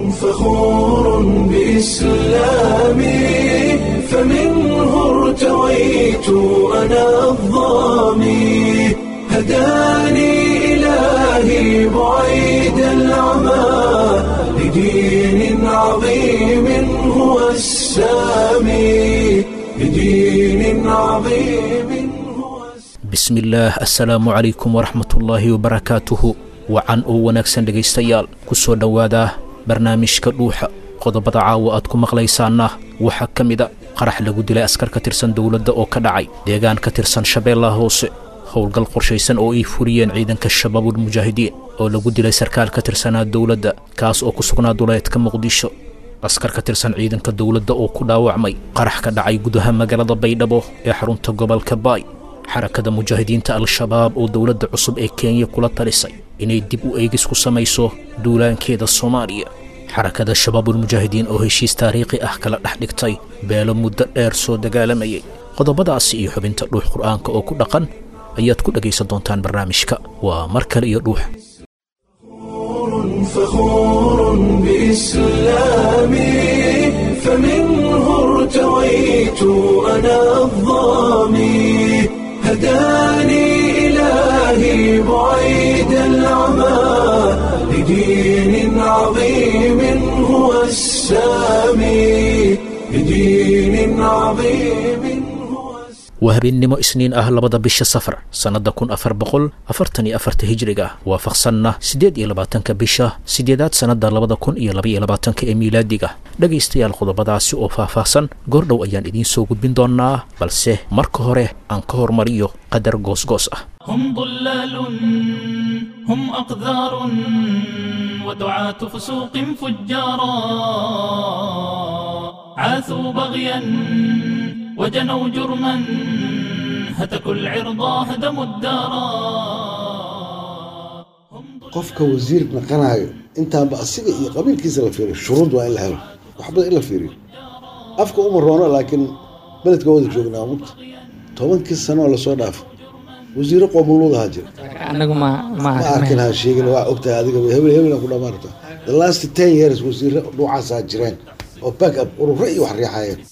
فخور بإسلامي فمنه ارتويت أنا الضامي هداني إلهي بعيد العمى لدين عظيم هو السامي لدين عظيم هو bismillaah assalaamu calaykum waraxmatullaahi wabarakaatuhu wacan oo wanaagsan dhegaystayaal ku soo dhowaada barnaamijka dhuuxa qodobada caawa aad ku maqlaysaanna waxaa ka mida qarax lagu dilay askar ka tirsan dowladda oo ka dhacay deegaan ka tirsan shabeellaha hoose howlgal qorshaysan oo ay furiyeen ciidanka shabaabulmujaahidiin oo lagu dilay sarkaal ka tirsanaa dowladda kaas oo ku sugnaa duleedka muqdisho askar ka tirsan ciidanka dowladda oo ku dhaawacmay qarax ka dhacay gudaha magaalada baydhabo ee xarunta gobolka baay xarakada mujaahidiinta al-shabaab oo dowladda cusub ee kenya kula talisay inay dib u eegis ku samayso duulaankeeda soomaaliya xarakada shabaabulmujaahidiin oo heshiis taariikhi ah kala dhex dhigtay beelo muddo dheer soo dagaalamayay qodobadaasi iyo xubinta dhuux qur'aanka oo ku dhaqan ayaad ku dhegaysan doontaan barnaamijka waa mar kale iyo dhuux فخور بإسلامي فمنه ارتويت أنا الضامي هداني إلهي بعيد العمى لدين عظيم هو السامي لدين عظيم هو السامي waa habeennimo isniin ah labada bisha safar sannadda kun afar boqol afartan iyo afarta hijriga waafaqsanna siddeed iyo labaatanka bisha siddeedaad sannadda labada kun iyo labaiyo labaatanka ee miilaadiga dhegaystayaal qodobadaasi oo faahfaahsan goordhow ayaan idiin soo gudbin doonnaa balse marka hore aan ka hormariyo qadar goosgoos ah هم ضلال هم أقذار ودعاة فسوق فجارا عاثوا بغيا وجنوا جرما هتكوا العرضا هدموا الدارا هم qofka wasiir naqanayo intaanba asiga iyo qabiilkiisa la fiiriyo shuruud waa in la helo waxba in la fiiriyo afka uma roono laakiin beledka wada joognaa mugta tobankii sano oo lasoo dhaafo wasiiro qoomuluud ahaa jira anagu ma ma ma arkin ha sheegin waa ogtahay adiga hebel hebel ku dhamaarta the last ten years wasiiro dhuucaasaa jireen oo back up ururo iyo wax riixayeen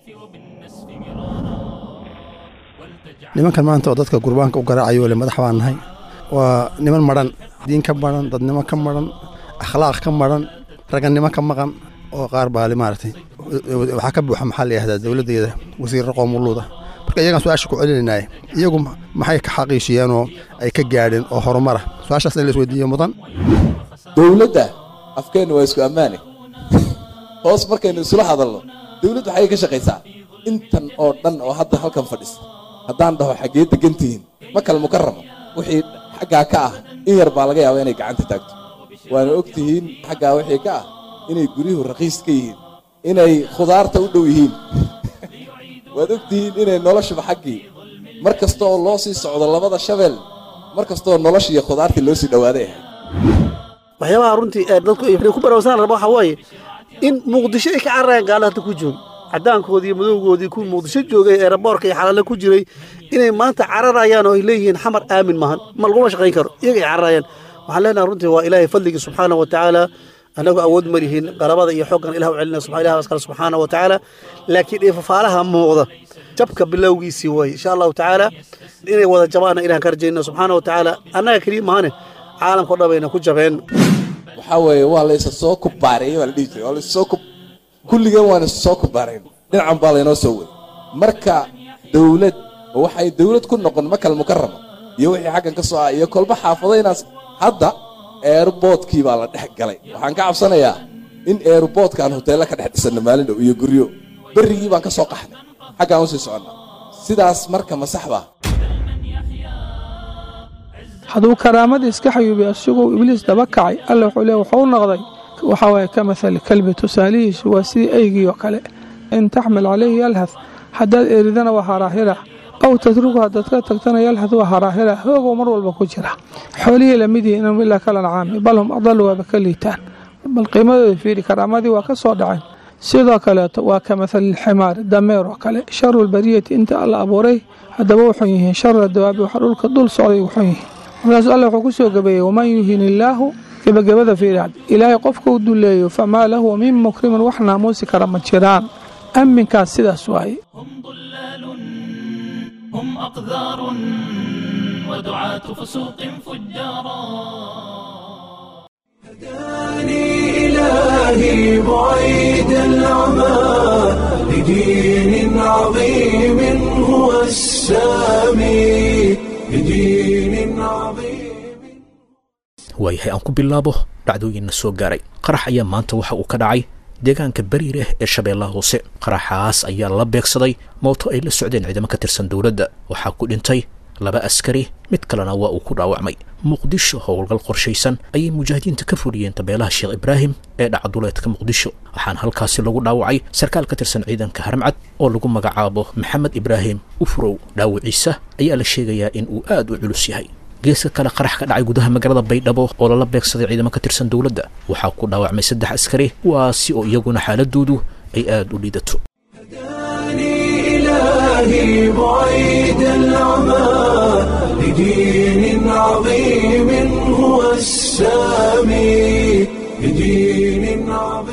nimankan maanta oo dadka gurbaanka u garaacayo le madax baan nahay waa niman madhan diin ka madhan dadnimo ka madhan akhlaaq ka madhan ragannimo ka maqan oo qaar baali maaragtay waxaa ka buuxa maxaa la yihahdaa dowladdeeda wasiirro qoomuluuda marka iyagaan su-aasha ku celinaynaye iyagu maxay ka xaqiijiyeen oo ay ka gaadheen oo horumara su-aashaas in la isweydiiyo mudan dowladda afkeenna waa isku ammaane hoos markaynu isula hadalno dowladdu waxay ka shaqaysaa intan oo dhan oo hadda halkan fadhisa haddaan dhaho xaggee degan tihiin makal mukaramo wixii xaggaa ka ah in yar baa laga yaaba inay gacanta taagto waana og tihiin xaggaa wixii ka ah inay guryuhu raqiis ka yihiin inay khudaarta u dhow yihiin waad og tihiin inay noloshuba xaggii mar kasta oo loo sii socdo labada shabeel mar kastaoo nolosha iyo khudaartii loo sii dhowaaday ahay waxyaabaha runtii ee dadku ay ku barawsan raba waxaa waaye in muqdisho ay ka cararayaan gaala hadda ku jooga caddaankoodii iyo madowgoodii kuwii muqdisho joogay ee raboorka iyo xalaale ku jiray inay maanta cararayaan oo ay leeyihiin xamar aamin maahan ma laguma shaqayn karo iyaga ay cararayaan waxaan leenahay runtii waa ilaahay fadligii subxaana wa tacaala annagu awood ma lihiin qalabada iyo xoggan ilah u celina subxa ilah askale subxaana wa tacaala laakiin ifafaalaha muuqda jabka bilowgiisii waaye insha allahu tacaala inay wada jabaana ilahan ka rajayna subxaana wa tacaala annaga keliya mahane caalamkao dhan bayna ku jabeen waxaa weeye waa laysa soo kubaareeyey baa la dhihi jiray waa laysa soo kub kulligeen waan isa soo kubaarayn dhinacan baa laynoo soo waday marka dowlad oo waxay dowlad ku noqon makal mukarama iyo wixii xaggan ka soo ah iyo kolba xaafadaynaas hadda eerboodkii baa la dhex galay waxaan ka cabsanayaa in eerboodkaan hoteello ka dhex dhisanno maalin dhow iyo guryo berrigii baan ka soo qaxnay xaggaan usii soconnaa sidaas marka ma sax baa hadduu karaamadii iska xayuubiy isagoo ibliis daba kacay alle wuxuu leey wuxuu noqday waxaa waaye ka mahali kalbi tusaalihiisu waa sidii eygii oo kale in taxmil calayhi yalhad haddaad eridana waa haraahira aw tatruku haddaad ka tagtana yalhad waa haraahira hoogoo mar walba ku jira xoolihii lamid yihiin inhum ilaa kalancaami bal hum adalu waaba ka liitaan bal qiimadooda fiiri karaamadii waa ka soo dhaceen sidoo kaleeto waa ka mahalilximaari dameer oo kale sharu lbariyati inta alla abuuray haddaba wuxuu yihiin shara dawaabi waxa dhulka dul socday wuxuu yihiin markaasuu alla wuxuu ku soo gabeeyey waman yuhin illaahu gebagabada fiiraad ilaahay qofka u duleeyo famaa lahu min mukrimin wax naamuusi kara ma jiraan amminkaas sidaas waaye هم ضلال هم أقذار ودعاة فسوق فجارا هداني إلهي بعيد العمى لدين عظيم هو السامي لدين عظيم waayahay aan ku bilaabo dhacdooyinna soo gaaray qarax ayaa maanta waxa uu ka dhacay deegaanka bariireh ee shabeellaha hoose qaraxaas ayaa la beegsaday mooto ay la socdeen ciidamo ka tirsan dowladda waxaa ku dhintay laba askari mid kalena waa uu ku dhaawacmay muqdisho howlgal qorshaysan ayay mujaahidiinta ka fuliyeen tabeelaha sheekh ibraahim ee dhacduleedka muqdisho waxaana halkaasi lagu dhaawacay sarkaal ka tirsan ciidanka haramcad oo lagu magacaabo maxamed ibraahim ufrow dhaawiciisa ayaa la sheegayaa in uu aad u culus yahay geeska kale qarax ka dhacay gudaha magaalada baydhabo oo lala beegsaday ciidamo ka tirsan dowladda waxaa ku dhaawacmay saddex askari kuwaasi oo iyaguna xaaladoodu ay aad u liidato هداني إلهي بعيد العمى لدين عظيم هو السامي لدين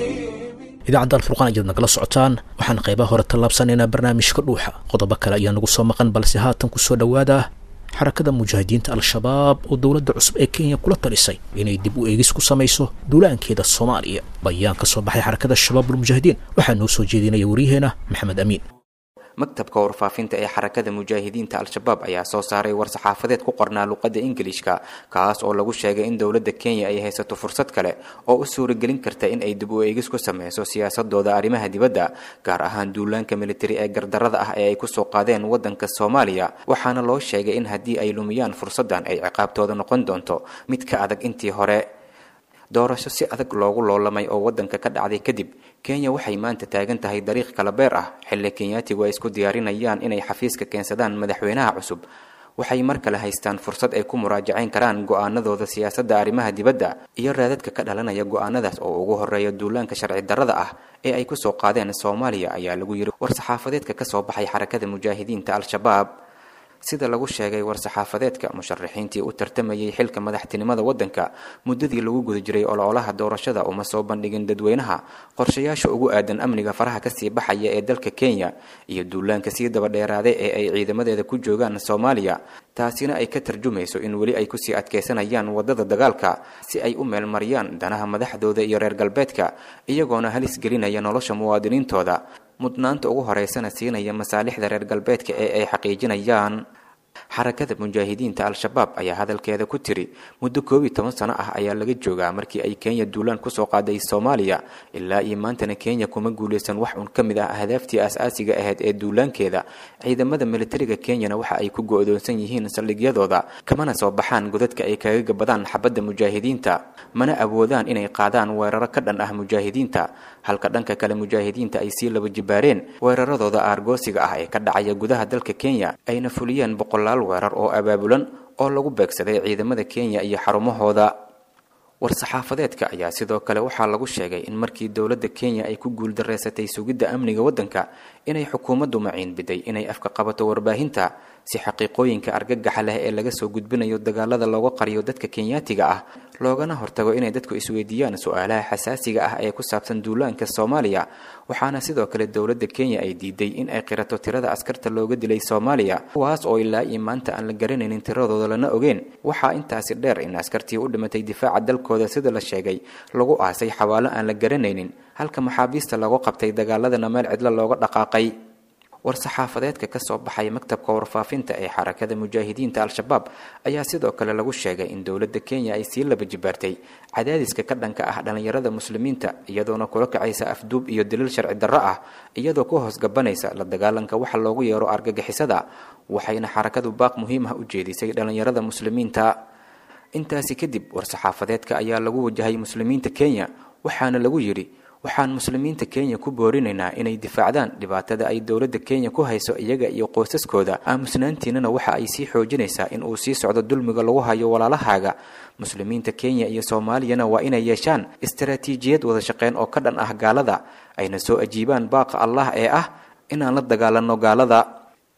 عظيم idaacadda alfurqaan ayaad nagala socotaan waxaan qaybaha hore tallaabsanaynaa barnaamijka dhuuxa qodobo kale ayaa nagu soo maqan balse haatan ku soo dhowaada xarakada mujaahidiinta al-shabaab oo dowladda cusub ee kenya kula talisay inay dib u eegis ku samayso duulaankeeda soomaaliya bayaan ka soo baxay xarakada shabaabulmujaahidiin waxaa noo soo jeedinaya waryaheena maxamed amiin maktabka warfaafinta ee xarakada mujaahidiinta al-shabaab ayaa soo saaray war-saxaafadeed ku qornaa luqadda ingiliishka kaas oo lagu sheegay in dowladda kenya ay haysato fursad kale oo u suuragelin karta in ay dib u eegis ku sameyso siyaasadooda arrimaha dibadda gaar ahaan duulaanka militari ee gardarada ah ee ay kusoo qaadeen waddanka soomaaliya waxaana loo sheegay in haddii ay lumiyaan fursaddan ay ciqaabtooda noqon doonto mid ka adag intii hore doorasho si adag loogu loolamay oo waddanka ka dhacday kadib kenya waxay maanta taagan tahay dariiq kala beer ah xilli kenyaatigu ay isku diyaarinayaan inay xafiiska keensadaan madaxweynaha cusub waxay mar kale haystaan fursad ay ku muraajacayn karaan go-aanadooda siyaasadda arrimaha dibadda iyo raadadka ka dhalanaya go-aanadaas oo ugu horeeya duulaanka sharci darrada ah ee ay kusoo qaadeen soomaaliya ayaa lagu yiri war-saxaafadeedka ka soo baxay xarakada mujaahidiinta al-shabaab sida lagu sheegay war-saxaafadeedka musharaxiintii u tartamayay xilka madaxtinimada waddanka muddadii lagu guda jiray ololaha doorashada uma soo bandhigin dadweynaha qorshayaasha ugu aadan amniga faraha kasii baxaya ee dalka kenya iyo duulaanka sii dabadheeraaday ee ay ciidamadeeda ku joogaan soomaaliya taasina ay ka tarjumayso in weli ay kusii adkaysanayaan wadada dagaalka si ay u meelmariyaan danaha madaxdooda iyo reer galbeedka iyagoona halis gelinaya nolosha muwaadiniintooda mudnaanta ugu horeysana siinaya masaalixda reer galbeedka ee ay xaqiijinayaan xarakada mujaahidiinta al-shabaab ayaa hadalkeeda ku tiri muddo koob iyo toban sano ah ayaa laga joogaa markii ay kenya duulaan kusoo qaaday soomaaliya ilaa iyo maantana kenya kuma guuleysan wax un ka mid ah ahdaaftii aas-aasiga ahayd ee duulaankeeda ciidamada militariga kenyana waxa ay ku go-doonsan yihiin saldhigyadooda kamana soo baxaan godadka ay kaga gabadaan xabadda mujaahidiinta mana awoodaan inay qaadaan weeraro ka dhan ah mujaahidiinta halka dhanka kale mujaahidiinta ay sii laba jibaareen weeraradooda aargoosiga ah ee ka dhacaya gudaha dalka kenya ayna fuliyeen boqolaal weerar oo abaabulan oo lagu beegsaday ciidamada kenya iyo xarumahooda war-saxaafadeedka ayaa sidoo kale waxaa lagu sheegay in markii dowladda kenya ay ku guuldareysatay sugidda amniga waddanka inay xukuumaddu maciin biday inay afka qabato warbaahinta si xaqiiqooyinka argagaxa leh ee laga soo gudbinayo dagaalada looga qariyo dadka kenyaatiga ah loogana hortago inay dadku isweydiiyaan su-aalaha xasaasiga ah ee ku saabsan duulaanka soomaaliya waxaana sidoo kale dowladda kenya ay diiday in ay qirato tirada askarta looga dilay soomaaliya kuwaas oo ilaa iyo maanta aan la garanaynin tiradooda lana ogeen waxaa intaasi dheer in askartii u dhimatay difaaca dalkooda sida la sheegay lagu aasay xawaalo aan la garanaynin halka maxaabiista lagu qabtay dagaaladana meel cidlo looga dhaqaaqay war-saxaafadeedka ka soo baxay maktabka warfaafinta ee xarakada mujaahidiinta al-shabaab ayaa sidoo kale lagu sheegay in dowladda kenya ay sii laba jibaartay cadaadiska ka dhanka ah dhallinyarada muslimiinta iyadoona kula kacaysa afduub iyo daliil sharci darro ah iyadoo ku hoos gabanaysa la dagaalanka waxa loogu yeero argagixisada waxayna xarakadu baaq muhiim ah u jeedisay dhallinyarada muslimiinta intaasi kadib war-saxaafadeedka ayaa lagu wajahay muslimiinta kenya waxaana lagu yidhi waxaan muslimiinta kenya ku boorinaynaa inay difaacdaan dhibaatada ay dowladda kenya ku hayso iyaga iyo qoysaskooda aamusnaantiinana waxa ay sii xoojinaysaa in uu sii socdo dulmiga lagu hayo walaalahaaga muslimiinta kenya iyo soomaaliyana waa inay yeeshaan istaraatiijiyad wada shaqeyn oo ka dhan ah gaalada ayna soo ajiibaan baaqa allah ee ah inaan la dagaalanno gaalada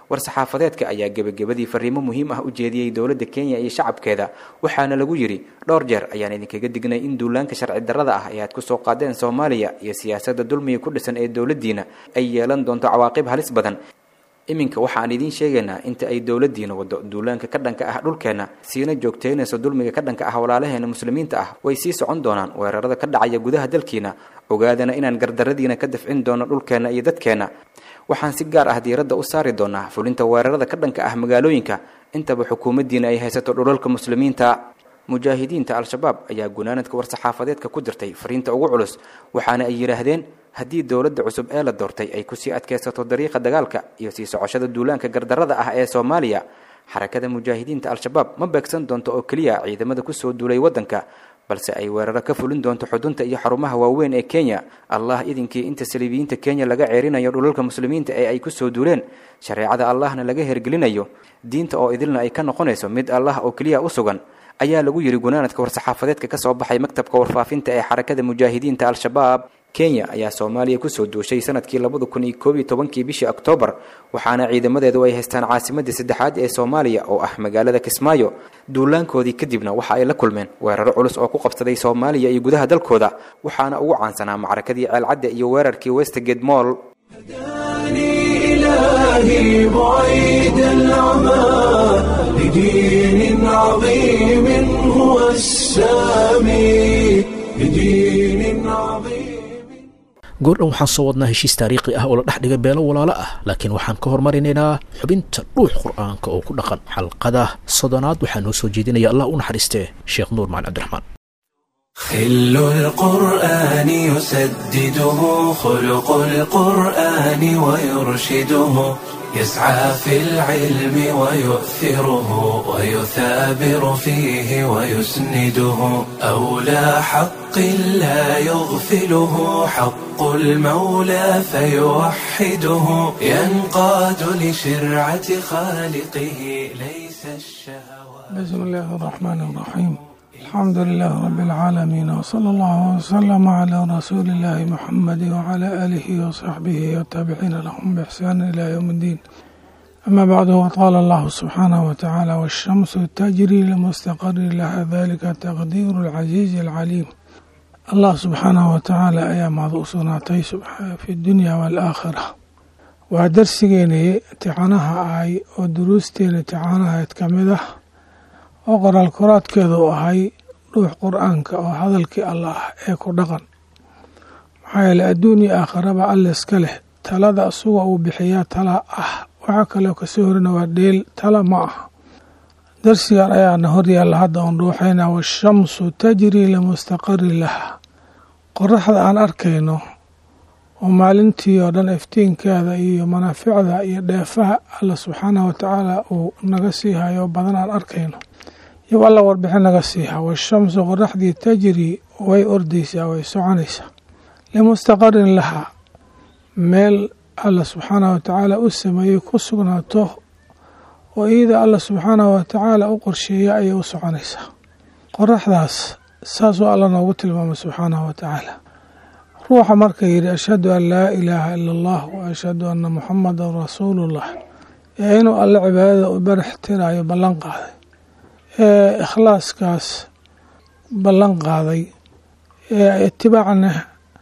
war-saxaafadeedka ayaa gebagabadii fariimo muhiim ah u jeediyey dowladda kenya iyo shacabkeeda waxaana lagu yidhi dhowr jeer ayaan idinkaga dignay in duulaanka sharci darrada ah ee aad ku soo qaadeen soomaaliya iyo siyaasadda dulmiga ku dhisan ee dowladdiina ay yeelan doonto cawaaqib halis badan iminka waxaan idiin sheegaynaa inta ay dowladdiina waddo duulaanka ka dhanka ah dhulkeenna siina joogtaynayso dulmiga ka dhanka ah walaalaheena muslimiinta ah way sii socon doonaan weerarada ka dhacaya gudaha dalkiina ogaadana inaan gardarradiina ka dafcin doono dhulkeenna iyo dadkeenna waxaan si gaar ah diiradda u saari doonaa fulinta weerarada ka dhanka ah magaalooyinka intaba xukuumaddiina ay haysato dhulalka muslimiinta mujaahidiinta al-shabaab ayaa gunaanadka war-saxaafadeedka ku dirtay fariinta ugu culus waxaana ay yidhaahdeen haddii dowladda cusub ee la doortay ay kusii adkaysato dariiqa dagaalka iyo sii socoshada duulaanka gardarrada ah ee soomaaliya xarakada mujaahidiinta al-shabaab ma beegsan doonto oo keliya ciidamada kusoo duulay waddanka balse ay weeraro ka fulin doonto xudunta iyo xarumaha waaweyn ee kenya allah idinkii inta saliibiyiinta kenya laga ceerinayo dhulalka muslimiinta ee ay kusoo duuleen shareecada allahna laga hergelinayo diinta oo idilna ay ka noqonayso mid allah oo keliya u sugan ayaa lagu yidhi gunaanadka war-saxaafadeedka ka soo baxay maktabka warfaafinta ee xarakada mujaahidiinta al-shabaab kenya ayaa soomaaliya kusoo duushay sanadkii labada kun iyo koob iyo tobankii bishii oktoobar waxaana ciidamadeedu ay haystaan caasimadii saddexaad ee soomaaliya oo ah magaalada kismaayo duulaankoodii kadibna waxa ay la kulmeen weeraro culus oo ku qabsaday soomaaliya iyo gudaha dalkooda waxaana ugu caansanaa macrakadii ceelcadde iyo weerarkii westgate moll إلهي بعيد العمى لدين عظيم هو السامي لدين عظيم goordhan waxaan soo wadnaa heshiis taariikhi ah oo la dhex dhigay beelo walaalo ah laakiin waxaan ka hormarinaynaa xubinta dhuux qur'aanka oo ku dhaqan xalqada sodonaad waxaa noo soo jeedinaya allah u naxariistee sheekh nuur macali cabdiraxmaan خل القرآن يسدده خلق القرآن ويرشده يسعى في العلم ويؤثره ويثابر فيه ويسنده أولى حق لا يغفله حق المولى فيوحده ينقاد لشرعة خالقه ليس الشهوات بسم الله الرحمن الرحيم الحمد لله رب العالمين وصلى الله وسلم على رسول الله محمد وعلى آله وصحبه والتابعين لهم بإحسان إلى يوم الدين أما بعد وقال الله سبحانه وتعالى والشمس تجري لمستقر لها ذلك تقدير العزيز العليم الله سبحانه وتعالى أيام صناتي في الدنيا والآخرة ودرسيني تعانها أي ودروستين تعانها يتكمده oo qoraal koraadkeeda u ahay dhuux qur-aanka oo hadalkii allah ee ku dhaqan maxaa yeele adduun iyo aakharaba alle iska leh talada isuga uu bixiyaa tala ah waxaa kaloo kasoo horina waa dheel tala ma aha darsigan ayaana horyaalla hadda oon dhuuxaynaa washamsu tajrii limustaqari laha qoraxda aan arkayno oo maalintii oo dhan iftiinkeeda iyo manaaficda iyo dheefaha alla subxaanahu watacaala uu naga sii hayo badan aan arkayno yow alla warbixin naga siiha washamsu qoraxdii tajrii way ordaysaa way soconaysaa limustaqarin lahaa meel alla subxaanahu watacaala u sameeyey ku sugnaato oo iyada alla subxaanahu watacaala u qorsheeya ayay u soconaysaa qoraxdaas saasuu alla noogu tilmaamay subxaanahu watacaala ruuxa marka yidhi ashhadu an laa ilaaha ila allah wa ashhadu anna muxamadan rasuulullah ee inuu alle cibaadada u barax tirayo ballan qaaday ee ikhlaaskaas ballan qaaday ee itibaacna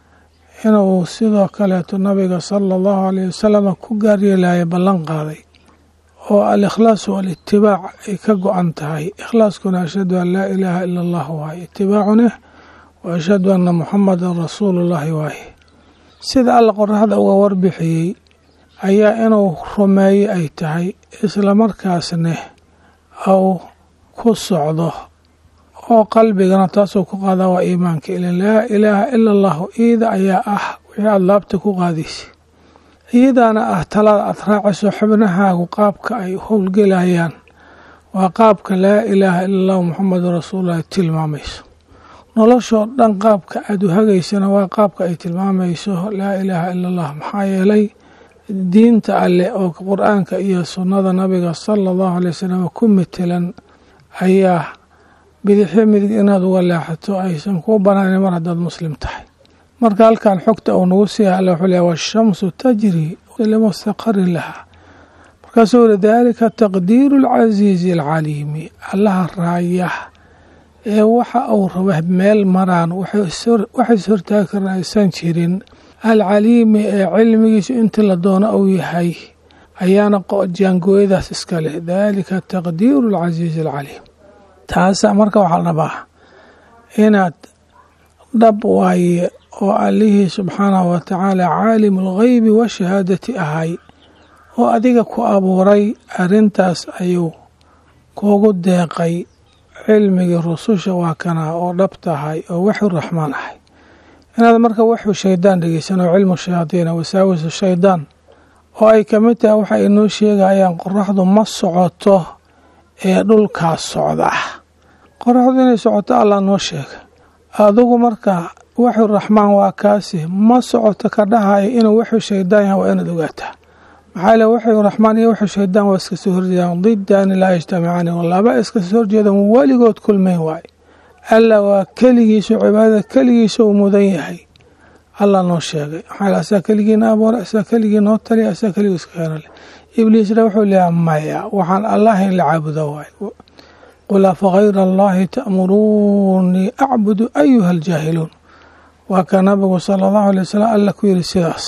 inuu sidoo kaleeto nabiga sala allahu alayh wasalam ku gaaryeelaya ballan qaaday oo alikhlaasu walitibaac ay ka go-an tahay ikhlaaskuna ashhadu an laa ilaaha ila allah waaye itibaacuna wa ashhadu anna muxamadan rasuulullahi waaye sida alla qoraxda uga warbixiyey ayaa inuu rumeeye ay tahay islamarkaasne au ku socdo oo qalbigana taasoo ku qaadaa waa iimaanka ila laa ilaaha ila allahu iida ayaa ah wixii aada laabta ku qaadaysay iyadaana ah talada aad raacayso xubnahaagu qaabka ay howlgelayaan waa qaabka laa ilaaha ila allahu muxamedun rasuulullahi tilmaamayso noloshoo dhan qaabka aada u hagaysana waa qaabka ay tilmaamayso laa ilaaha ila allah maxaa yeelay diinta alleh oo qur-aanka iyo sunnada nabiga sala allahu alay wasalam ku metelan ayaa bidixyo midig inaad uga leexato aysan kuu banaanin mar haddaad muslim tahay marka halkan xogta uu nagu siiya alle wuxuu leeya washamsu tajri limustaqarin laha markaasuu yiri daalika taqdiiru alcasiizi alcaliimi allaha raaya ee waxa uu raba meel maraan waxays hortaagi karna aysan jirin alcaliimi ee cilmigiisu intii la doono uu yahay ayaana jaangooyadaas iska leh daalika taqdiiru alcasiizi alcaliim taasa marka waxaa la rabaa inaad dhab waaye oo allihii subxaanahu wa tacaala caalimu algheybi washahaadati ahay oo adiga ku abuuray arrintaas ayuu kuugu deeqay cilmigii rususha waa kanaa oo dhab tahay oo waxu raxmaan ahay inaad marka waxu shaydaan dhegeysan oo cilmu shayaadiina wasaawisu shaydaan oo ay ka mid tahay waxa inoo sheegayaan qoraxdu ma socoto ee dhulkaas socda qoraxdu inay socoto allah noo sheega adigu marka waxu raxmaan waa kaasi ma socoto ka dhahaya inuu waxu shaydaan yahay waa inaad ogaataa maxaa le waxu raxmaan iyo waxu shaydaan waa iska soo horjeedaan didaani laa yajtamicaani laba iska soo horjeedan weligood kulmayn waay alla waa keligiisu cibaadada keligiisa uu mudan yahay allah noo sheegay maxaa asaa keligiina abuuray asaa keligii noo taliya asaa keligii iska keenale ibliisna wuxuu leeyahay maya waxaan allah in la caabudo waay qul afa hayra allahi ta'muruunii acbudu ayuha aljaahiluun waa ka nabigu sala allahu alay wasalam alla ku yiri sidaas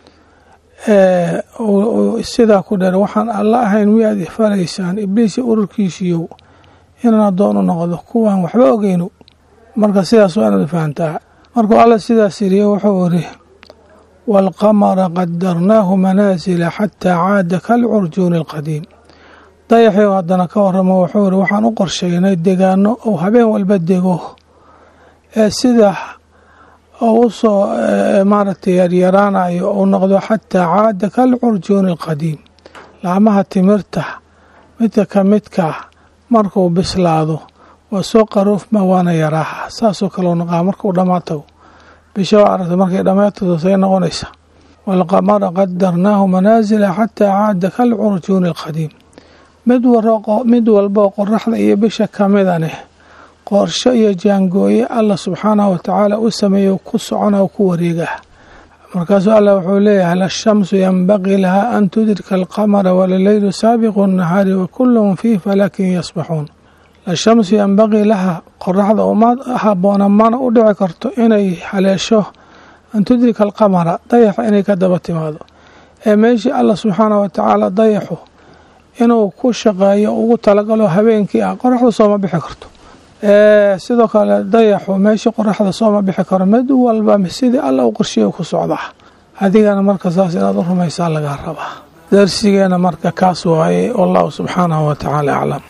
sidaa ku dheer waxaan alla ahayn miyaad ifaraysaan ibliisi ururkiisiiyow inaan addoon u noqdo kuwaan waxba ogeyno marka sidaas waa inaad fahantaa markuu alla sidaas yiriye wuxuu iri waalqamara qadarnaahu manaasila xataa caada kalcurjuuni alqadiim dayaxii haddana ka waramo wuxuu iri waxaan u qorsheynay degaano ou habeen walba dego ee sida oo u soo maaragtay yaryaraanayo uu noqdo xataa caada kalcurjuuni alqadiim laamaha timirta midka ka midka markuu bislaado waa soo qaroofma waana yaraaha saasoo kaleu noqaa markuu dhammaatago bisha waa aragta markay dhammaatado say noqonaysa waalqamara qadarnaahu manaasila xataa caada kalcurjuuni alqadiim mid walboo qoraxda iyo bisha kamidaneh qorsho iyo jaangooye allah subxaanahu watacaala u sameeyo ku socona ku wareegah markaasuu allah wuxuu leeyahay lashamsu yanbaqii lahaa an tudrika alqamara walaleylu saabiqu nahaari wa kullum fii falakin yasbaxuun lashamsu yanbaqii laha qoraxda uma haboona mana u dhici karto inay haleesho an tudrika alqamara dayaxa inay ka daba timaado ee meeshii allah subxaanahu watacaala dayaxu inuu ku shaqeeyo ugu talagalo habeenkii ah qoraxdu sooma bixi karto sidoo kale dayaxu meeshii qoraxda sooma bixi karo mid walba sidii alla u qorshiya ku socdaa adigana marka saas inaad u rumaysaa lagaa rabaa darsigeena marka kaas waaye wallahu subxaanahu watacaala aclam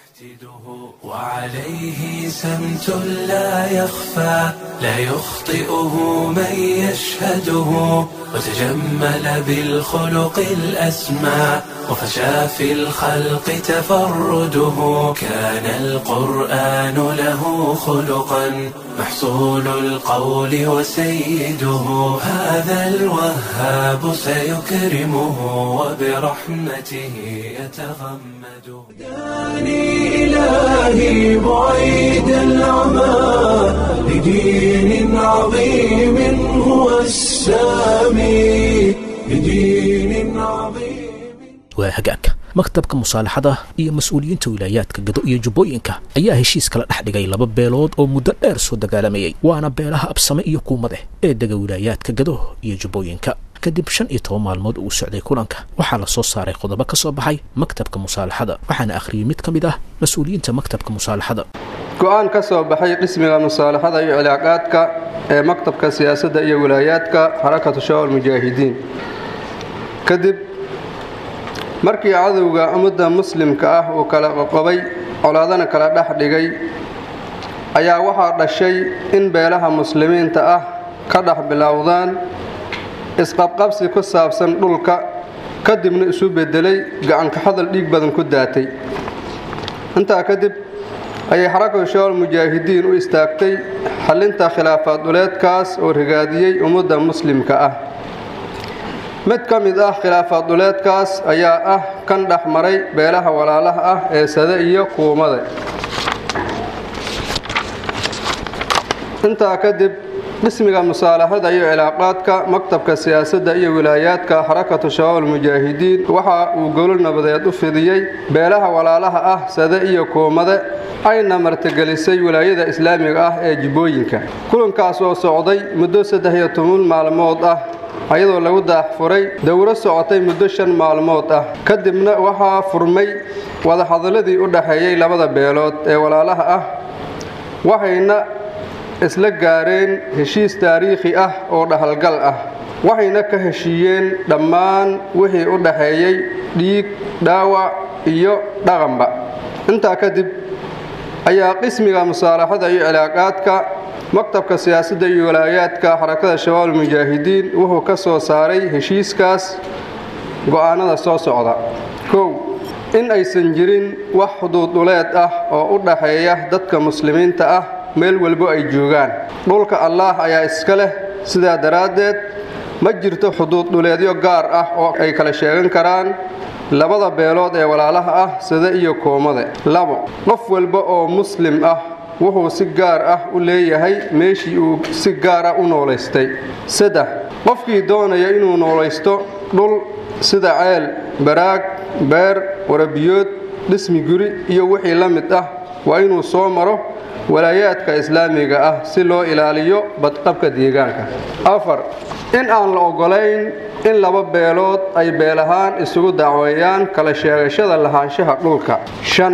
وعليه سمت لا يخفى لا يخطئه من يشهده وتجمل بالخلق الأسمى وفشى في الخلق تفرده كان القرآن له خلقا محصول القول وسيده هذا الوهاب سيكرمه وبرحمته يتغمده داني إلهي بعيد العمى لدين عظيم هو السامي لدين عظيم waa hagaagka maktabka musaalaxada iyo mas-uuliyiinta wilaayaadka gado iyo jubbooyinka ayaa heshiis kala dhex dhigay laba beelood oo muddo dheer soo dagaalamayey waana beelaha absame iyo kuumadeh ee dega wilaayaadka gado iyo jubbooyinka kadib shan iyo toban maalmood uu socday kulanka waxaa la soo saaray qodobo ka soo baxay maktabka musaalaxada waxaana akhriyey mid ka mid ah mas-uuliyiinta maktabka musaalaxada go-aan ka soo baxay qismiga musaalaxada iyo cilaaqaadka ee maktabka siyaasadda iyo wilaayaadka xarakatu shawal mujaahidiin kadib markii cadowga ummadda muslimka ah uu kala qoqobay colaadana kala dhex dhigay ayaa waxaa dhashay in beelaha muslimiinta ah ka dhex bilowdaan isqabqabsi ku saabsan dhulka kadibna isu beddelay gacanka hadal dhiig badan ku daatay intaa kadib ayay xarakatu shawal mujaahidiin u istaagtay xallinta khilaafaad dhuleedkaas oo rigaadiyey ummadda muslimka ah mid ka mid ah khilaafaad dhuleedkaas ayaa ah kan dhex maray beelaha walaalaha ah ee sade iyo kuumada intaa kadib qismiga musaalaxada iyo cilaaqaadka maktabka siyaasadda iyo wilaayaadka xarakatu shabaab almujaahidiin waxa uu gowlo nabadeed u fidiyey beelaha walaalaha ah sade iyo kuumade ayna martigelisay wilaayada islaamiga ah ee jibbooyinka kulankaas oo socday muddo saddex iyo toban maalmood ah ayadoo lagu daaxfuray dowro socotay muddo shan maalmood ah kadibna waxaa furmay wadahadaladii u dhaxeeyey labada beelood ee walaalaha ah waxayna isla gaareen heshiis taariikhi ah oo dhahalgal ah waxayna ka heshiiyeen dhammaan wixii u dhaxeeyey dhiig dhaawac iyo dhaqanba intaa kadib ayaa qismiga musaalaxada iyo cilaaqaadka maktabka siyaasadda iyo walaayaadka xarakada shabaab almujaahidiin wuxuu ka soo saaray heshiiskaas go'aanada soo socda kow in aysan jirin wax xuduuduleed ah oo u dhaxeeya dadka muslimiinta ah meel walbo ay joogaan dhulka allaah ayaa iska leh sidaa daraaddeed ma jirto xuduud dhuleedyo gaar ah oo ay kala sheegan karaan labada beelood ee walaalaha ah sida iyo koomade labo qof walba oo muslim ah wuxuu si gaar ah u leeyahay meeshii uu si gaar ah u noolaystay saddex qofkii doonaya inuu noolaysto dhul sida ceel baraag beer warabiyood dhismi guri iyo wixii la mid ah waa inuu soo maro walaayaadka islaamiga ah si loo ilaaliyo badqabka deegaanka afar in aan la oggolayn in laba beelood ay beel ahaan isugu dacweeyaan kala sheegashada lahaanshaha dhulka shan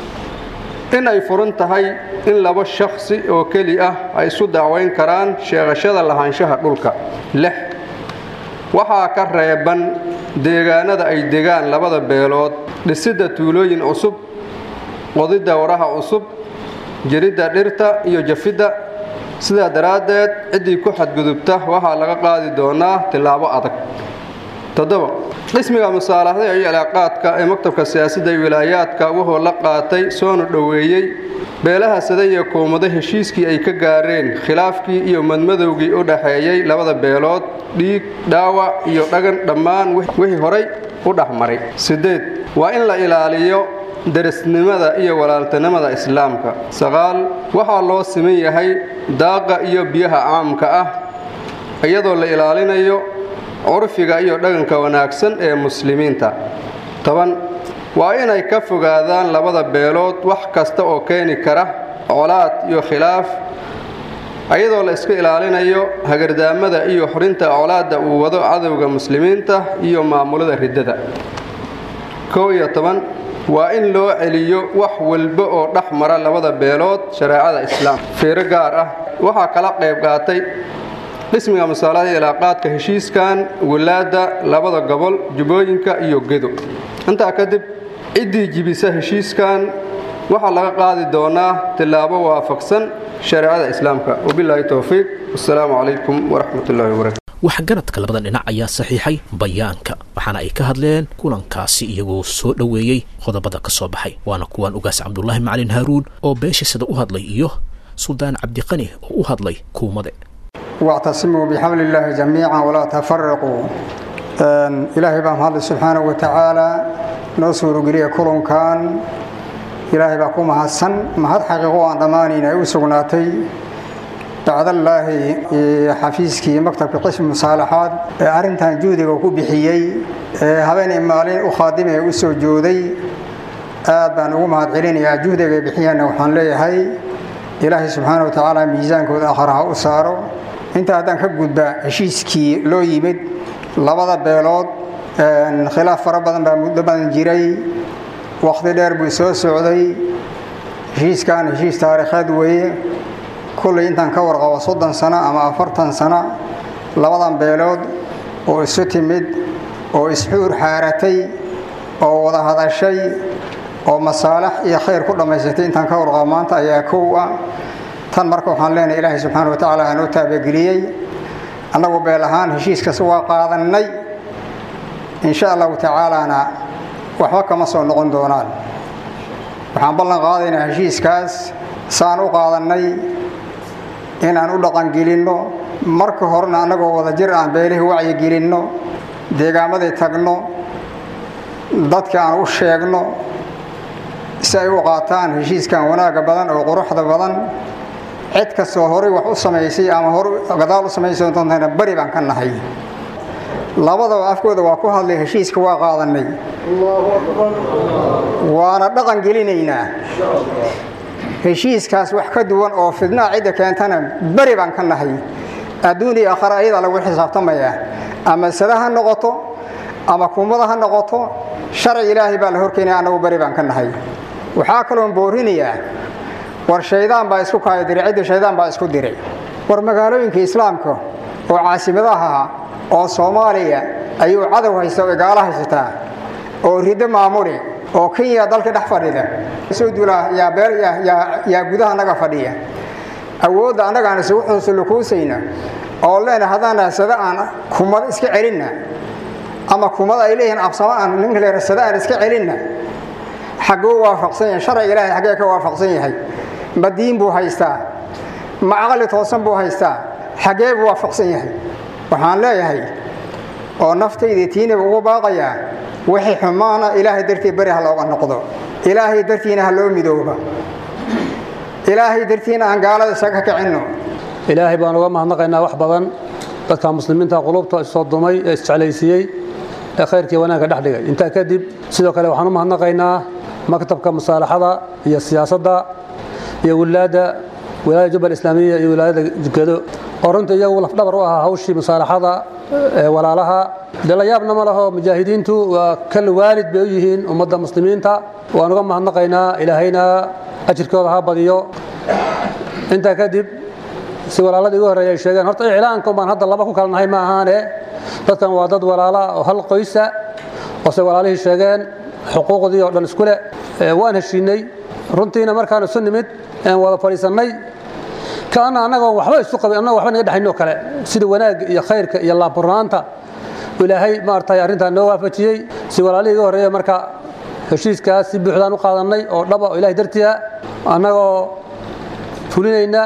in ay furan tahay in laba shakhsi oo keli ah ay isu dacwayn karaan sheegashada lahaanshaha dhulka lix waxaa ka reeban deegaanada ay degaan labada beelood dhisidda tuulooyin cusub qodidda waraha cusub jiridda dhirta iyo jafidda sidaa daraaddeed ciddii ku xadgudubta waxaa laga qaadi doonaa tillaabo adag toddoba qismiga musaalaxda iyo cilaaqaadka ee maktabka siyaasadda iyo wilaayaadka wuxuu la qaatay soona dhoweeyey beelaha sade iyo kuumado heshiiskii ay ka gaareen khilaafkii iyo madmadowgii u dhaxeeyey labada beelood dhiig dhaawac iyo dhagan dhammaan wixii horay u dhexmaray siddeed waa in la ilaaliyo darisnimada iyo walaaltinimada islaamka saqaal waxaa loo siman yahay daaqa iyo biyaha caamka ah iyadoo la ilaalinayo curfiga iyo dhaqanka wanaagsan ee muslimiinta toban waa inay ka fogaadaan labada beelood wax kasta oo keeni kara colaad iyo khilaaf iyadoo la iska ilaalinayo hagardaamada iyo xorinta colaadda uu wado cadowga muslimiinta iyo maamulada riddada kow iyo toban waa in loo celiyo wax walba oo dhex mara labada beelood shareecada islaam fiiro gaar ah waxaa kala qayb qaatay qismiga masaalada ilaaqaadka heshiiskan wilaadda labada gobol jubbooyinka iyo gedo intaa kadib ciddii jibisa heshiiskan waxaa laga qaadi doonaa tillaabo waafaqsan shareecada islaamka wabilaahi towfiiq wasalaamu calaykum waraxmat ullahi wabarakatu waxgaradka labada dhinac ayaa saxiixay bayaanka waxaana ay ka hadleen kulankaasi iyagoo soo dhoweeyey qodobada ka soo baxay waana kuwan ugaas cabdulaahi macalin haaruun oo beesha sida u hadlay iyo suldaan cabdiqani oo u hadlay kuumade واعتصموا بحبل الله جميعا ولا تفرقوا إلهي بام هذا سبحانه وتعالى نصر قرية كلهم كان إلهي باكم حسن ما هاد حقيقوا عن ضمانين أوسقناتي بعد الله حفيزك مكتب قسم المصالحات أرنتان جودي وكو بحيي هبين إمالين أخادمة أوسو جودي aad baan ugu mahad celinayaa juhdiga bixiyana waxaan leeyahay ilaahay subxaana wa tacaala miisaankooda akhar ha u saaro inta haddaan ka gudba heshiiskii loo yimid labada beelood khilaaf fara badan baa muddo badan jiray wakhti dheer buu soo socday heshiiskan heshiis taariikheed weeye kullay intaan ka warqabo soddon sano ama afartan sano labadan beelood oo isu timid oo isxuur xaaratay oo wada hadashay oo masaalax iyo khayr ku dhammaysatay intaan ka warqabo maanta ayaa kow ah tan marka waxaan leenahay ilaahay subxaana wa tacaala aanoo taabageliyey annagu beel ahaan heshiiskaas waa qaadannay insha allahu tacaalaana waxba kama soo noqon doonaan waxaan ballan qaadaynaa heshiiskaas saan u qaadannay inaan u dhaqangelinno marka horena annagoo wada jir aan beelihii wacyigelinno deegaamaday tagno dadka aan u sheegno si ay u qaataan heshiiskan wanaagga badan oo quruxda badan cid kastoo horay wax u samaysay ama hor gadaal u samaysay doontana bari baan ka nahay labadaba afkooda waa ku hadlay heshiiska waa qaadanay waana dhaqan gelinaynaa heshiiskaas wax ka duwan oo fidnaa cidda keentana beri baan ka nahay adduun iyo aakhare ayadaa lagu xisaabtamayaa ama sada ha noqoto ama kumada ha noqoto sharci ilaahay baa la horkeynaya annagu beri baan ka nahay waxaa kaloon boorinayaa war shaydaan baa isku kaaya diray cidda shaydaan baa isku diray war magaalooyinka islaamka oo caasimadaha ah oo soomaaliya ayuu cadow haysta oo gaalo haysataa oo riddo maamuli oo kenya dalka dhex fadhida soo duulaa yaa beel yaa gudaha naga fadhiya awoodda annagaan isugu xunsulukuusayna oo leena haddaan sada aan kumad iska celinna ama kumad ay leeyihiin absamo aan ninka leera sada aan iska celinna xagguu waafaqsan yahay sharciga ilaahay xaggee ka waafaqsan yahay ma diin buu haystaa ma caqli toosan buu haystaa xaggee buu waafaqsan yahay waxaan leeyahay oo naftayda tiinaba ugu baaqayaa wixii xumaana ilaahay dartii beri ha looga noqdo ilaahay dartiina ha loo midooba ilaahay dartiina aan gaalada isaga kicinno ilaahay baan uga mahadnaqaynaa wax badan dadka muslimiinta qulubta isoo dumay ee isjeclaysiiyey ee khayrkii wanaagga dhex dhigay intaa kadib sidoo kale waxaan u mahadnaqaynaa maktabka musaalaxada iyo siyaasadda iyo wilaadda wilaayada jubbal islaamiya iyo wilaayada jukado oo runta iyagu lafdhabar u ahaa hawshii musaalaxada ee walaalaha dee la yaabna ma laho mujaahidiintu waa kal waalid bay u yihiin ummadda muslimiinta waan uga mahadnaqaynaa ilaahayna ajirkooda ha badiyo intaa kadib si walaaladii ugu horreeya ay sheegeen horta iclaanka baan hadda laba ku kala nahay ma ahaane dadkan waa dad walaala oo hal qoysa oo se walaalihii sheegeen xuquuqdii oo dhan isku leh waan heshiinay runtiina markaan isu nimid aan wada fadhiisannay kaana annagoo waxba isu qabin annagoo waxba naga dhexaynoo kale sida wanaagga iyo khayrka iyo laabburnaanta ilaahay maaragtay arrintaa noo waafajiyey si walaalihii iga horreeya marka heshiiskaas si buuxdaan u qaadannay oo dhaba oo ilahay dartiya annagoo fulinayna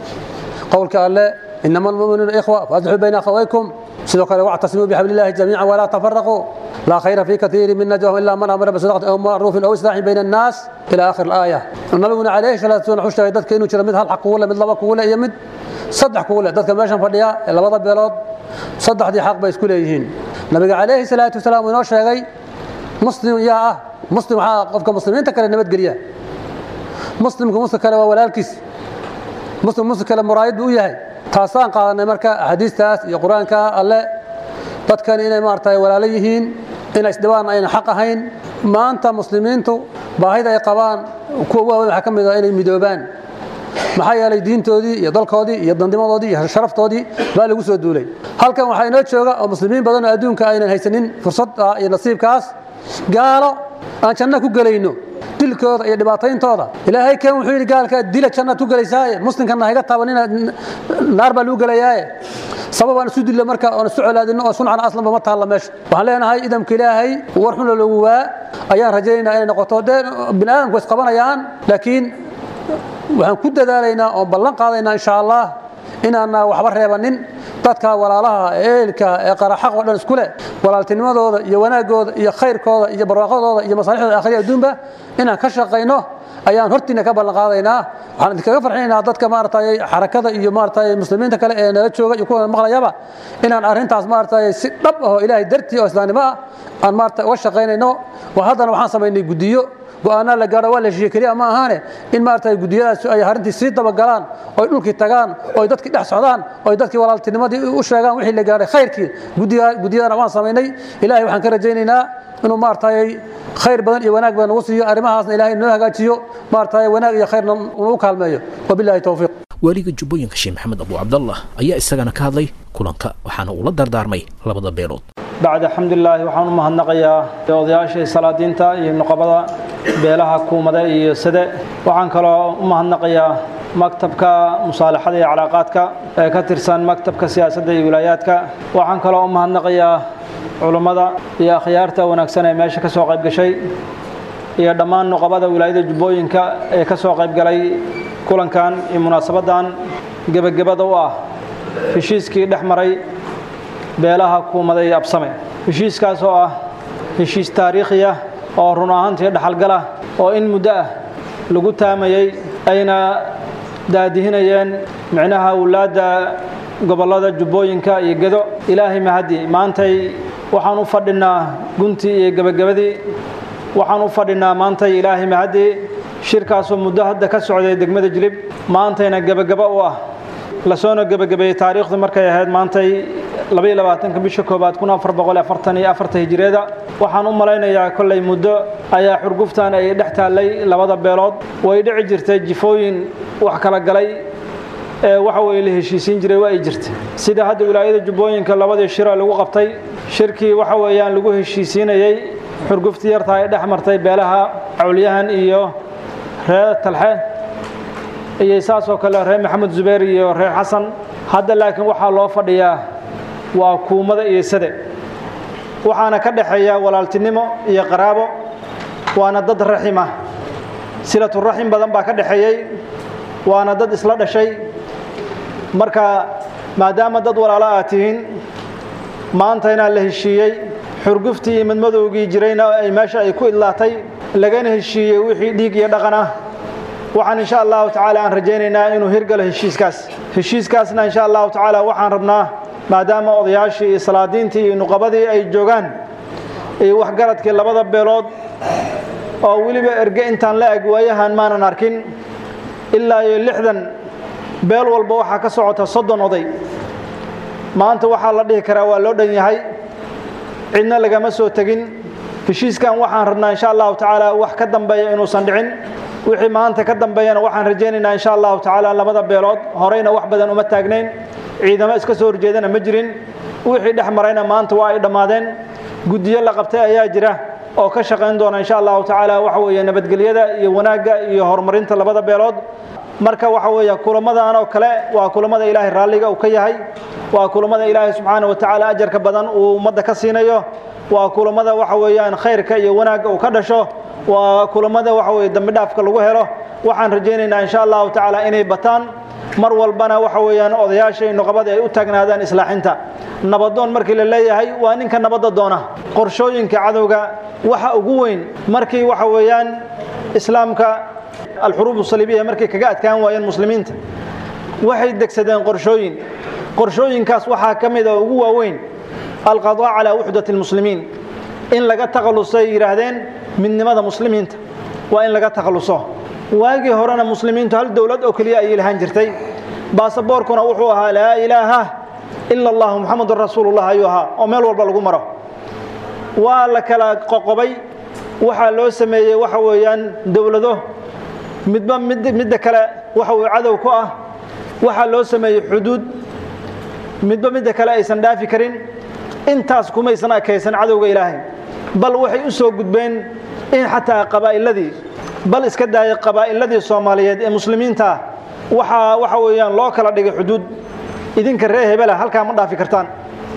qowlka alle inama almu'minuuna ikhwa faasixuu bayna akhawaykum sidoo kale wactasimuu bixablillahi jamiican walaa tafaraquu laa khayra fii katiiri min najwahum ilaa man amara bisadaqatin aw macruufin aw islaaxin bayna annaas ila aakhir alaaya nabiguna calayhi salaatu wasalam wuxuu sheegay dadka inuu jiro mid hal xaq kugu leh mid laba kugu leh iyo mid saddex kugu leh dadka meeshan fadhiya ee labada beelood saddexdii xaq bay isku leeyihiin nabiga calayhi salaatu wasalaam uu inoo sheegay muslim yaa ah muslim waxaa qofka muslimiinta kale nabadgeliya muslimka muslim kale waa walaalkiis muslim muslim kale muraayid buu u yahay taasaan qaadanay marka axaadiistaas iyo qur-aanka alle dadkan inay maaragtay walaalo yihiin inay isdhibaan ayna xaq ahayn maanta muslimiintu baahida ay qabaan kuwa waaweyn waxaa ka mid ah inay midoobaan maxaa yeelay diintoodii iyo dalkoodii iyo dandimadoodii iyo sharaftoodii baa lagu soo duulay halkan waxaa inoo jooga oo muslimiin badan oo adduunka aynan haysanin fursad iyo nasiibkaas gaalo aan janno ku gelayno dilkooda iyo dhibaatayntooda ilaahay kan wuxuu yidhi gaalka dila jannaad ku gelaysaaye muslimkana hayga taabanina naar baa lagu gelayaaye sabab aan isu dillo marka oon isu colaadino oo suncana aslanba ma taalla meesha waxaan leenahay idamka ilaahay war xuna lagu waa ayaan rajaynaynaa inay noqoto dee bini aadamku is qabanayaan laakiin waxaan ku dadaalaynaa oon ballan qaadaynaa insha allah inaana waxba reebanin dadka walaalaha eelka ee qaraxaq oo dhan isku leh walaaltinimadooda iyo wanaagooda iyo khayrkooda iyo barwaaqadooda iyo masaalixdooda aakhiriya adduunba inaan ka shaqayno ayaan hortiina ka ballan qaadaynaa waxaan idinkaga farxinaynaa dadka maaragtay xarakada iyo maaragtay muslimiinta kale ee nala jooga iyo kuwa maqlayaba inaan arrintaas maaragtay si dhab ah oo ilaahay dartii oo islaamnimo ah aan maaragtay uga shaqaynayno haddana waxaan samaynay guddiyo go'aanaa la gaadho waa la heshiiye keliya ma ahaane in maaragtay guddiyadaas ay arrintii sii dabagalaan oy dhulkii tagaan oy dadkii dhex socdaan oy dadkii walaaltinimadii u sheegaan wixii la gaadhay khayrkii guddiyadana waan samaynay ilaahay waxaan ka rajaynaynaa inuu maaragtay khayr badan iyo wanaag badan nagu siiyo arrimahaasna ilaahay noo hagaajiyo maaragtay wanaag iyo khayrna uu kaalmeeyo wabillahi towfiiq waaliga jubbooyinka sheekh maxamed abu cabdallah ayaa isagana ka hadlay kulanka waxaana uu la dardaarmay labada beelood bacda alxamdulilaahi waxaan u mahadnaqayaa odayaashii salaadiinta iyo nuqabada beelaha kuumade iyo sade waxaan kaloo u mahadnaqayaa maktabka musaalaxada iyo calaaqaadka ee ka tirsan maktabka siyaasadda iyo wilaayaadka waxaan kaloo u mahadnaqayaa culummada iyo akhyaarta wanaagsan ee meesha ka soo qayb gashay iyo dhammaan nuqabada wilaayada jubbooyinka ee ka soo qayb galay kulankan iyo munaasabaddan gebagabada u ah heshiiskii dhex maray beelaha kuumada iyo absame heshiiskaas oo ah heshiis taariikhi ah oo run ahaantii dhaxalgala oo in muddo ah lagu taamayey ayna daadihinayeen micnaha awlaadda gobollada jubbooyinka iyo gedo ilaahay mahadi maantay waxaan u fadhinaa guntii iyo gebagabadii waxaan u fadhinaa maantay ilaahay mahadi shirkaasoo muddo hadda ka socday degmada jilib maantayna gebagaba u ah lasoona gebagabeeyey taariikhdu markay ahayd maantay labaiyo labaatanka bisha koobaad kun afar boqol afartan iyo afarta hijireeda waxaan u malaynayaa kollay muddo ayaa xurguftan ay dhex taallay labada beelood way dhici jirtay jifooyin wax kala galay ee waxa weye la heshiisiin jiray waa ay jirtay sida hadda wilaayada jubbooyinka labadii shira lagu qabtay shirkii waxa weeyaan lagu heshiisiinayey xurguftii yartaa ay dhex martay beelaha cawliyahan iyo reer talxe iyo saasoo kale reer maxamed zubayr iyo reer xasan hadda laakiin waxaa loo fadhiyaa waa kuumada iyo sade waxaana ka dhexeeya walaaltinimo iyo qaraabo waana dad raxima silaturaxim badan baa ka dhexeeyey waana dad isla dhashay marka maadaama dad walaalo aad tihiin maanta inaa la heshiiyey xurguftii iyo madmadowgii jirayna ay meesha ay ku idlaatay lagana heshiiyey wixii dhiig iyo dhaqan ah waxaan insha allahu tacaala aan rajaynaynaa inuu hirgalo heshiiskaas heshiiskaasna insha allahu tacaala waxaan rabnaa maadaama odayaashii iyo salaadiintii iyo nuqabadii ay joogaan iyo waxgaradkii labada beelood oo weliba erge intaan la eg waayahan maanan arkin ilaa iyo lixdan beel walba waxaa ka socota soddon oday maanta waxaa la dhihi karaa waa loo dhan yahay cidna lagama soo tegin heshiiskan waxaan rabnaa insha allahu tacaala wax ka dambeeya inuusan dhicin wixii maanta ka dambeeyana waxaan rajaynaynaa insha allahu tacaala labada beelood horeyna wax badan uma taagnayn ciidamo iska soo horjeedana ma jirin wixii dhex marayna maanta waa ay dhammaadeen guddiyo la qabtay ayaa jira oo ka shaqayn doona insha allahu tacaala waxa weeye nabadgelyada iyo wanaagga iyo horumarinta labada beelood marka waxa weeye kulamadan oo kale waa kulamada ilaahay raalliga uu ka yahay waa kulamada ilaahay subxaana wa tacaala ajarka badan uu ummadda ka siinayo waa kulamada waxa weeyaan khayrka iyo wanaagga uu ka dhasho waa kulamada waxa weeye dambi dhaafka lagu helo waxaan rajaynaynaa insha allahu tacaala inay bataan mar walbana waxa weeyaan odayaasha iyo nuqabada ay u taagnaadaan islaaxinta nabadoon markii la leeyahay waa ninka nabadda doona qorshooyinka cadowga waxa ugu weyn markii waxa weeyaan islaamka alxuruub saliibiya markay kaga adkaan waayeen muslimiinta waxay degsadeen qorshooyin qorshooyinkaas waxaa ka mid a ugu waaweyn alqadaa calaa wuxdat almuslimiin in laga takhallusay yidhaahdeen midnimada muslimiinta waa in laga takhalluso waagii horena muslimiintu hal dowlad oo keliya ayay lahaan jirtay baasaboorkuna wuxuu ahaa laa ilaaha ila allahu muxamadun rasuulullah ayuu ahaa oo meel walba lagu maro waa la kala qoqobay waxaa loo sameeyey waxa weeyaan dowlado midba mid midda kale waxa uu cadow ku ah waxaa loo sameeyey xuduud midba midda kale aysan dhaafi karin intaas kumaysan akaysan cadowga ilaahay bal waxay u soo gudbeen in xataa qabaa'iladii bal iska daayay qabaa'iladii soomaaliyeed ee muslimiinta ah waxaa waxa weeyaan loo kala dhigay xuduud idinka ree hebela halkaa ma dhaafi kartaan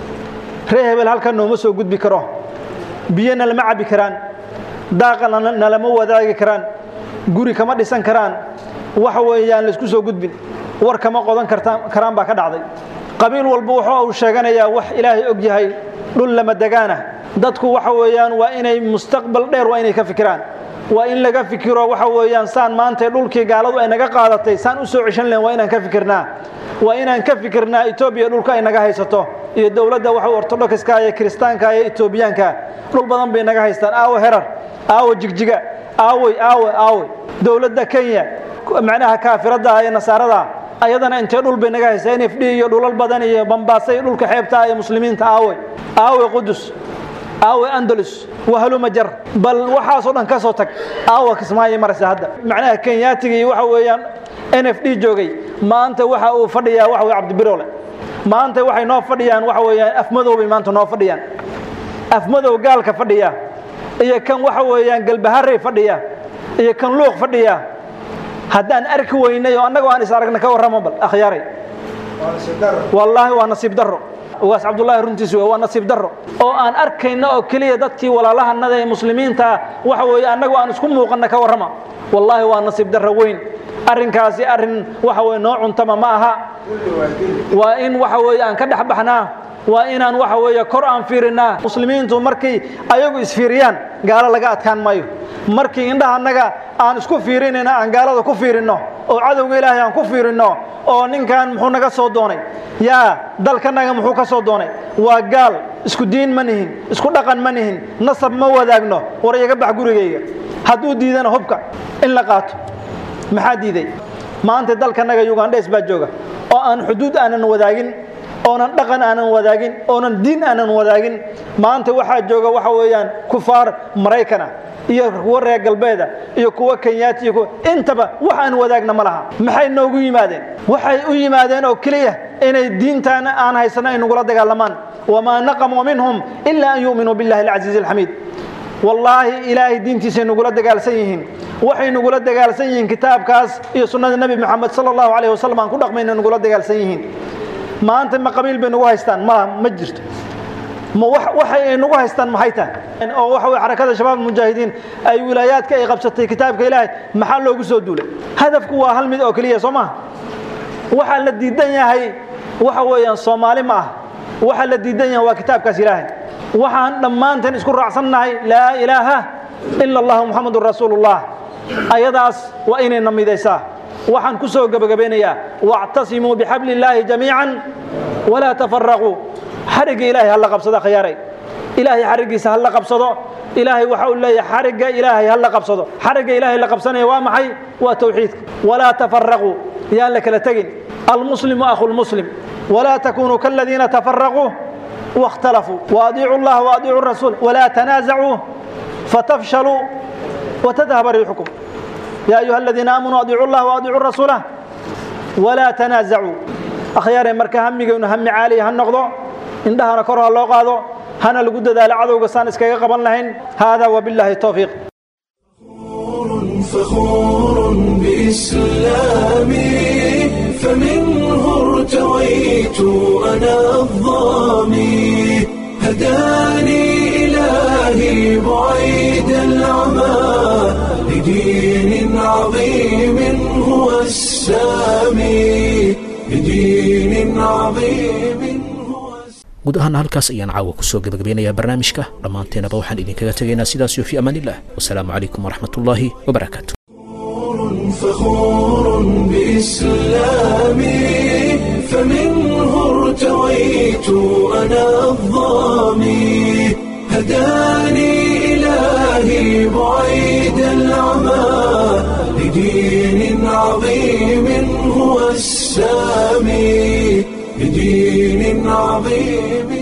ree hebel halkaa nooma soo gudbi karo biyona lama cabbi karaan daaqa nalama wadaagi karaan guri kama dhisan karaan waxa weeyaan laysku soo gudbin war kama qodan karaan baa ka dhacday qabiil walba wuxuu uu sheeganayaa wax ilaahay og yahay dhul lama degaana dadku waxa weeyaan waa inay mustaqbal dheer waa inay ka fikiraan waa in laga fikiro waxa weeyaan saan maanta dhulkii gaaladu ay naga qaadatay saan u soo ceshan lahayn waa inaan ka fikirnaa waa inaan ka fikirnaa etoobiya dhulka ay naga haysato iyo dowladda waxa ortodokska iyo kiristaanka iyo etoobiyaanka dhul badan bay naga haystaan aawo herar aawo jigjiga aawey aawe aawey dowladda kenya macnaha kaafiradda iyo nasaarada ayadana intee dhul bay naga haystaa n f d iyo dhulal badan iyo bambaasa iyo dhulka xeebta iyo muslimiinta aawey aawey qudus aawe andalus wahaluma jar bal waxaasoo dhan ka soo tag aawa kismaayo maraysa hadda macnaha kenyaatiga iyo waxa weeyaan n f d joogay maanta waxa uu fadhiyaa waxa weye cabdibirole maanta waxay noo fadhiyaan waxa weeyaan afmadow bay maanta noo fadhiyaan afmadow gaalka fadhiya iyo kan waxa weeyaan galbaharey fadhiya iyo kan luuq fadhiya haddaan arki weynay oo annagoo aan is aragna ka warramo bal akhyaaray wallaahi waa nasiib darro ugaas cabdullaahi runtiis wey waa nasiib darro oo aan arkayno oo keliya dadkii walaalahanada ee muslimiinta waxa weeye annagoo aan isku muuqanna ka warrama wallaahi waa nasiib darro weyn arrinkaasi arrin waxa weye noo cuntama ma aha waa in waxa weeye aan ka dhex baxnaa waa inaan waxa weeye kor aan fiirinnaa muslimiintu markay ayagu isfiiriyaan gaalo laga adkaan maayo markii indhaha annaga aan isku fiirinayna aan gaalada ku fiirinno oo cadowga ilaahay aan ku fiirinno oo ninkan muxuu naga soo doonay yaa dalkanaga muxuu ka soo doonay waa gaal isku diin ma nihin isku dhaqan ma nihin nasab ma wadaagno war iyaga bax gurigayga hadduu diidana hubka in la qaato maxaa diiday maanta dalkanaga yugandhes baa jooga oo aan xuduud aanan wadaagin oonan dhaqan aanan wadaagin oonan diin aanan wadaagin maanta waxaa jooga waxa weeyaan kufaar maraykana iyo kuwa reer galbeeda iyo kuwa kenyaati iyo kuwa intaba wax aan wadaagna ma laha maxay noogu yimaadeen waxay u yimaadeen oo keliya inay diintaana aan haysano ay nagula dagaalamaan wamaa naqamuu minhum ilaa an yu'minuu billahi alcasiizi alxamiid wallaahi ilaahay diintiisay nagula dagaalsan yihiin waxay nagula dagaalsan yihiin kitaabkaas iyo sunnada nebi moxamed sala allahu calayh wasalam aan ku dhaqmayna nagula dagaalsan yihiin maanta ma qabiil bay nagu haystaan ma ma jirto ma waxay ay nagu haystaan maxay tahay oo waxa weye xarakada shabaab mujaahidiin ay wilaayaadka ay qabsatay kitaabka ilaahay maxaa loogu soo duulay hadafku waa hal mid oo keliya soo maha waxaa la diidan yahay waxa weeyaan soomaali ma ah waxaa la diidan yahay waa kitaabkaas ilaahay waxaan dhammaanteen isku raacsannahay laa ilaaha ila allahu muxamadun rasuulullah ayadaas waa inayna midaysaa waxaan ku soo gebagabeynayaa wactasimuu bixabli illaahi jamiican walaa tafaraquu xarigga ilaahay ha la qabsado khiyaaray ilaahay xariggiisa ha la qabsado ilaahay waxa uu leeyahay xarigga ilaahay ha la qabsado xarigga ilaahay la qabsanaya waa maxay waa tawxiidka walaa tafaraquu yaan la kala tegin almuslimu akhu lmuslim walaa takunuu kaladiina tafaraquu واختلفوا وأطيعوا الله وأطيعوا الرسول ولا تنازعوا فتفشلوا وتذهب ريحكم يا أيها الذين آمنوا أطيعوا الله وأطيعوا الرسول ولا تنازعوا أخيار مركا همي هم عالي هالنقضوا indhahana kor ha loo qaado hana lagu dadaalo cadowga saan iskaga qaban lahayn hada wabillahi tawfiiq فخور بإسلامي فمنه ارتويت أنا الظامي هداني إلهي بعيد العمى لدين عظيم هو السامي لدين عظيم guud ahaana halkaas ayaan caawa kusoo gebagabeynayaa barnaamijka dhammaanteenaba waxaan idinkaga tegaynaa sidaas iyo fii amaan illah wasalaamu calaykum waraxmatullaahi wabarakaatu فخور بإسلامي فمنه ارتويت أنا الظامي هداني إلهي بعيد العمى لدين عظيم هو السامي بدين عظيم